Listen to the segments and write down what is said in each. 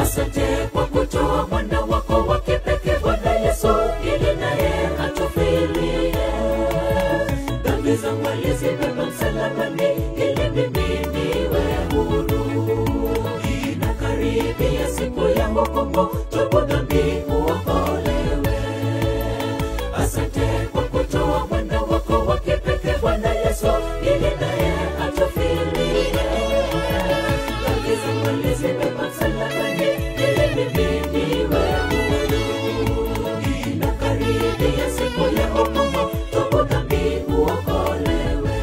asante kwa kutoa mwana wako wa kipekee bwana yesu ili naye atufilie dhambi zangu alizibeba msalabani ili mimi niwe huru inakaribia siku ya hukumu tubu dhambi uokolewe asante kwa kutoa mwana wako wa kipekee bwana yesu ili naye atufilie dhambi zangu alizibeba msalabani ili mimi niwe huru inakaribia siku ya hukumu tubu dhambi uokolewe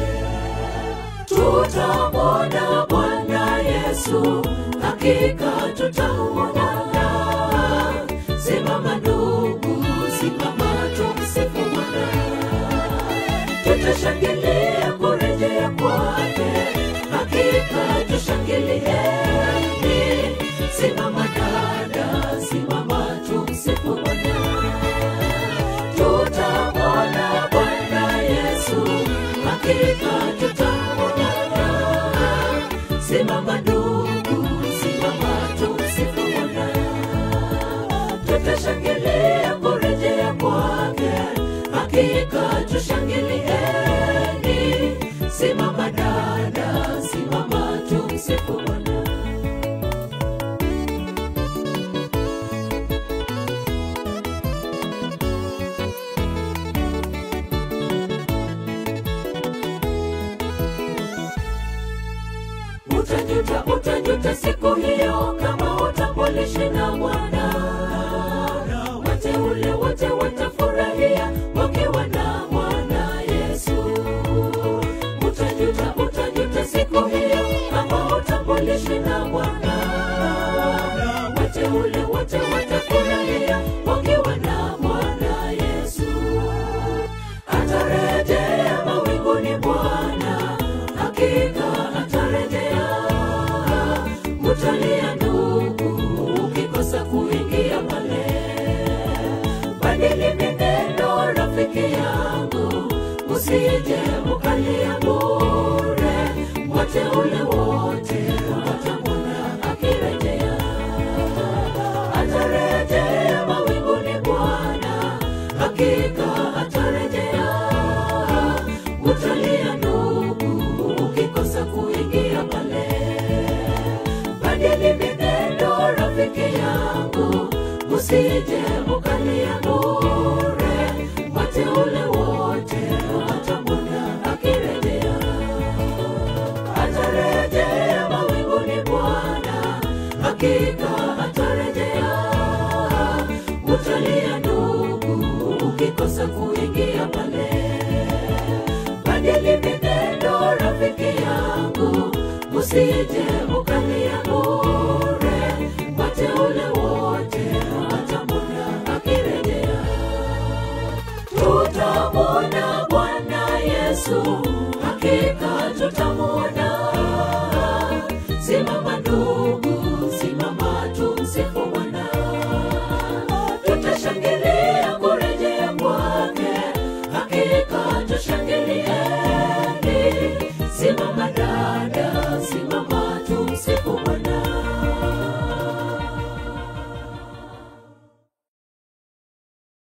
tutamwona bwana yesu hakika tutamwona simama ndugu simama tumsifu bwana tutashangilia kurejea kwake hakika tushangilieni simama dada simama tumsifu bwana tutamwona bwana yesu hakika tutamwona simama ndugu simama tumsifu bwana tutashangilia kurejea kwake hakika tushangilieni simama dada simama tumsifu bwana utajuta utajuta siku hiyo kama utambulishi na bwana wateule wote watafurahia wakiwa na bwana yesu utajuta utajuta siku hiyo kama utambulishi na bwana wateule wote watafurahia wakiwa na bwana yesu atarejea mawinguni bwana hakika atarejea mutalia ndugu ukikosa kuingia pale badili mineno rafiki yangu usije ukalia bure wateule wote watamwona akirejea atarejea mawinguni bwana hakika atarejea utalia ndugu ukikosa kuingia pale badili minendo rafiki yangu usije ukalia bure wateule wote watamwona akirejea atarejea mawinguni bwana hakika atarejea utalia ndugu ukikosa kuingia pale badili minendo rafiki yangu usije